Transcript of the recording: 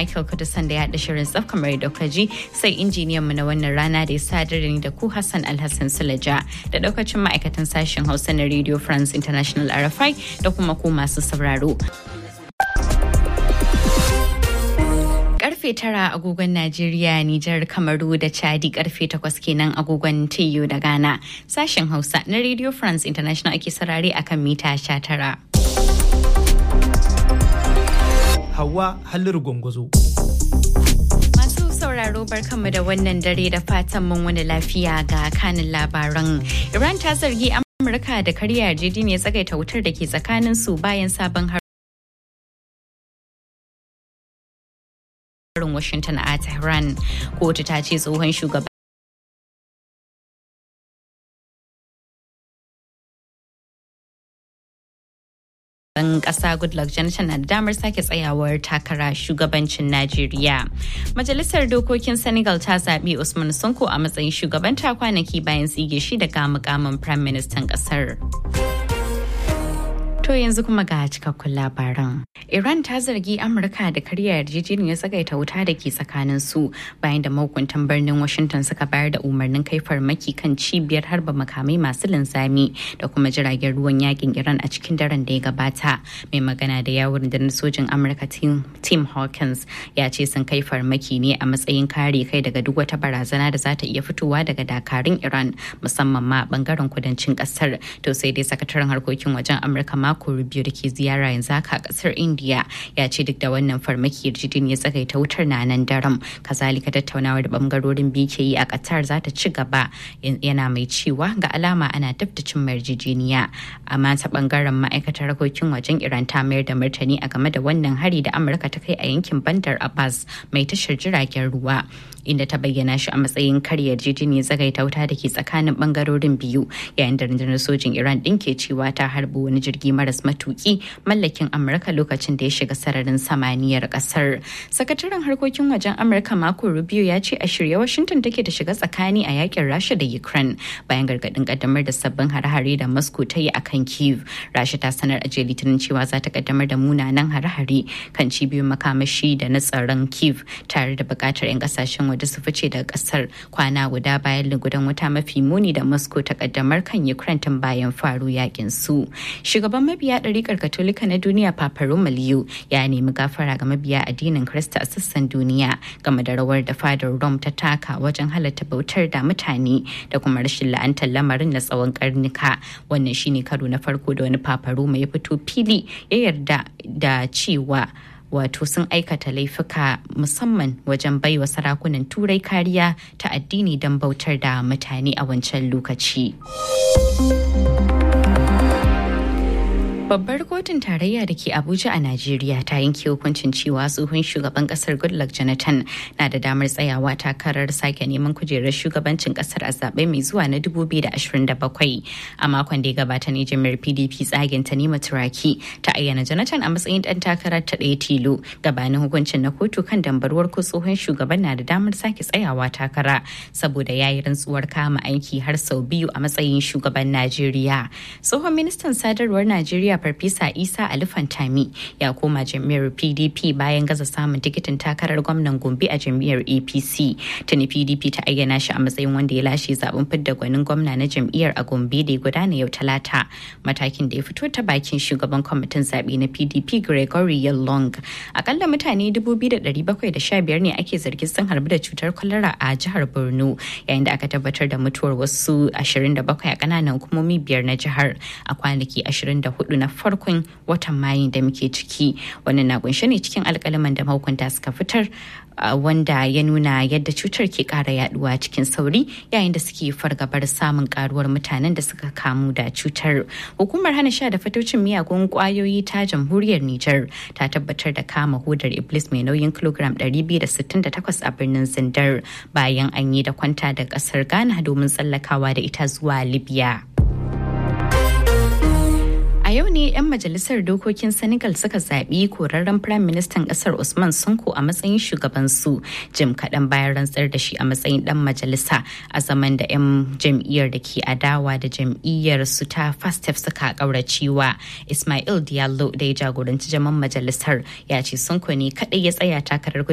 Michael Kudusan da ya haɗa shirin tsaf kamar da ji sai injiniyan mu na wannan rana da ya sadar da ni da ku Hassan Alhassan Sulaja da daukacin ma'aikatan sashen Hausa na Radio France International RFI da kuma ku masu sauraro. karfe tara agogon Najeriya, Nijar, Kamaru da Chadi karfe takwas kenan agogon TU da Ghana. Sashen Hausa na Radio France International ake sarare akan mita sha tara. Hawa Halliru Gwangwazo. Masu sauraro barkanmu da wannan dare da fatan mun wani lafiya ga kanin labaran. Iran ta zargi Amurka da karya yarjejeniyar tsagaita wutar da ke tsakanin su bayan sabon har harin Washington a Tehran. Kotu ta ce tsohon shugaban Shugaban ƙasa Goodluck Jonathan na da damar sake tsayawar takara shugabancin Najeriya. Majalisar Dokokin Senegal ta zaɓi Usman Sonko a matsayin shugabanta kwanaki bayan tsige shi daga mukamin Prime Ministan ƙasar. To yanzu kuma ga cikakkun labaran. Iran ta zargi Amurka da karya yarjejeniyar tsagaita wuta da ke tsakanin su bayan da mahukuntan birnin Washington suka bayar da umarnin kai farmaki kan cibiyar harba makamai masu linzami da kuma jiragen ruwan yakin Iran a cikin daren da ya gabata. Mai magana da yawon rundunar sojin Amurka Tim Hawkins ya ce sun kai farmaki ne a matsayin kare kai daga duk wata barazana da za ta iya fitowa daga dakarun Iran musamman ma bangaren kudancin kasar. To sai dai sakataren harkokin wajen Amurka mako Rubio da ke ziyara yanzu haka a kasar India ya ce duk da wannan farmaki yarjejin ya tsagaita wutar na nan daram. Kazalika tattaunawa da bangarorin biyu ke yi a Qatar za ta ci gaba yana mai cewa ga alama ana dab da cin yarjejeniya. Amma ta bangaren ma'aikatar harkokin wajen Iran ta mayar da martani a game da wannan hari da Amurka ta kai a yankin Bandar Abbas mai tashar jiragen ruwa. inda ta bayyana shi a matsayin karya yarjejeniyar tsagaita wuta da ke tsakanin bangarorin biyu yayin da rundunar sojin iran din ke cewa ta harbi wani jirgi maras matuki mallakin amurka lokacin da ya shiga sararin samaniyar kasar sakataren harkokin wajen amurka mako rubio ya ce a shirye washington take da shiga tsakani a yakin rasha da ukraine bayan gargadin kaddamar da sabbin hare-hare da moscow ta yi a kan kiev rasha ta sanar a jiya litinin cewa za ta kaddamar da munanan hare-hare kan cibiyoyin makamashi da na tsaron kiev tare da bukatar 'yan kasashen waje su fice daga kasar kwana guda bayan lugudan wuta mafi muni da moscow ta kaddamar kan ukraine tun bayan faru yakin su shugaban mabiya ɗarikar katolika na duniya papa romaliyo ya nemi gafara ga mabiya addinin krista a sassan duniya game da rawar da fadar rome ta taka wajen halatta bautar da mutane da kuma rashin la'antar lamarin na tsawon karnuka wannan shine karo na farko da wani papa roma ya fito fili ya yarda da cewa wato sun aikata laifuka musamman wajen baiwa sarakunan turai kariya ta addini don bautar da mutane a wancan lokaci. Babbar kotun tarayya da ke Abuja a Najeriya ta yanke hukuncin cewa tsohon shugaban kasar Goodluck Jonathan na da damar tsayawa takarar sake neman kujerar shugabancin kasar a zaɓe mai zuwa na 2027. A makon da ya gabata ne jami'ar PDP tsagen ta nema turaki ta ayyana Jonathan a matsayin ɗan takarar ta ɗaya tilo gabanin hukuncin na kotu kan dambarwar ko tsohon shugaban na da damar sake tsayawa takara saboda ya yi rantsuwar kama aiki har sau biyu a matsayin shugaban Najeriya. Tsohon ministan sadarwar Najeriya Farfesa Isa Ali Fantami ya koma jam'iyyar PDP bayan gaza samun tikitin takarar gwamnan Gombe a jam'iyyar APC. Tuni PDP ta ayyana shi a matsayin wanda ya lashe zaben fidda gwanin gwamna na jam'iyyar a Gombe da ya gudana yau Talata. Matakin da ya fito ta bakin shugaban kwamitin zaɓe na PDP Gregory Yalong. Akalla mutane 2,715 ne ake zargin sun harbi da cutar kwalara a jihar Borno yayin da aka tabbatar da mutuwar wasu 27 a ƙananan hukumomi biyar na jihar a kwanaki 24 na farkon watan mayun da muke ciki wannan na kunshe ne cikin alkalaman da mahukunta suka fitar wanda ya nuna yadda cutar ke kara yaduwa cikin sauri yayin da suke fargabar samun karuwar mutanen da suka kamu da cutar hukumar hana sha da fatocin miyagun kwayoyi ta jamhuriyar niger ta tabbatar da kama hudar iblis mai nauyin kilogram 268 a birnin zindar bayan an yi da kwanta da kasar ghana domin tsallakawa da ita zuwa libya yau ne 'yan majalisar dokokin Senegal suka zaɓi korarren Firayim Ministan ƙasar Usman Sonko a matsayin shugabansu jim kaɗan bayan rantsar da shi a matsayin ɗan majalisa a zaman da 'yan jam'iyyar da ke adawa da jam'iyyar su ta Fastef suka ƙauracewa. Ismail Diallo da ya jagoranci jaman majalisar ya ce Sonko ne kaɗai ya tsaya takarar